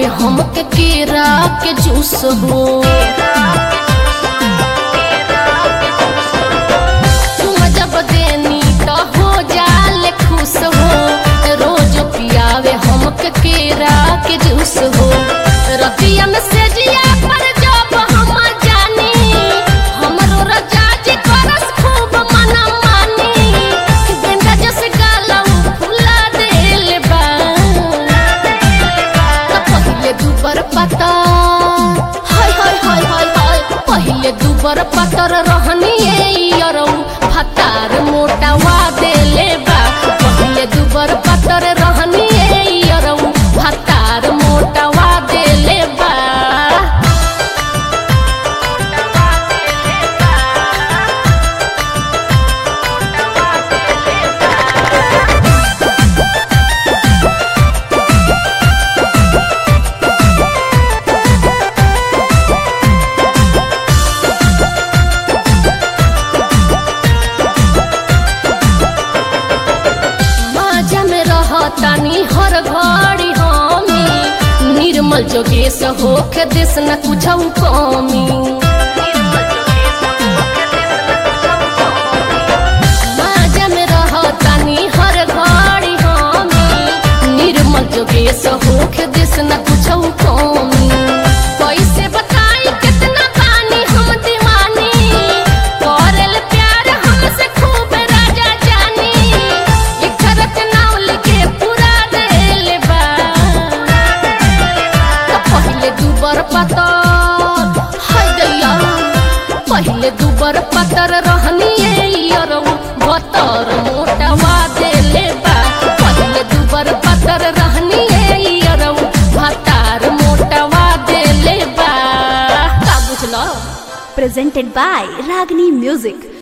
हमके केरा के जूस हो तुम जब देनी तो हो जाले खुश हो रोज पियावे हमके केरा के जूस हो रतिया में सेजिया पर जब हम जानी हमरो रजा जी करस खूब मना मानी गेंदा जस गालम फुला देले बा त पहिले दुबर पता हाय हाय हाय हाय हाय पहिले दुबर पतर रहनी यरौ भतार मोटावा देले बा पहिले दुबर पतर रहनी यरौ भतार मोटावा देले बा माजा में रहतानी हर घड़ी हमी निर्मल जोगेश होके देश न कुछ कमी माजा में रहतानी हर घड़ी हमी निर्मल जोगेश होके देश न कुछ कमी कैसे बताई कितना पानी हम दीवानी करल प्यार हमसे खूब राजा जानी इखरत नाव लेके पूरा देल बा त पहिले दुबर पतर हाय दैया पहिले दुबर पतर रहनी यरौ बतर मोटावा देले बा पहिले दुबर पतर रहनी यरौ भतार मोटावा देले बा का बुझला presented by Ragini Music.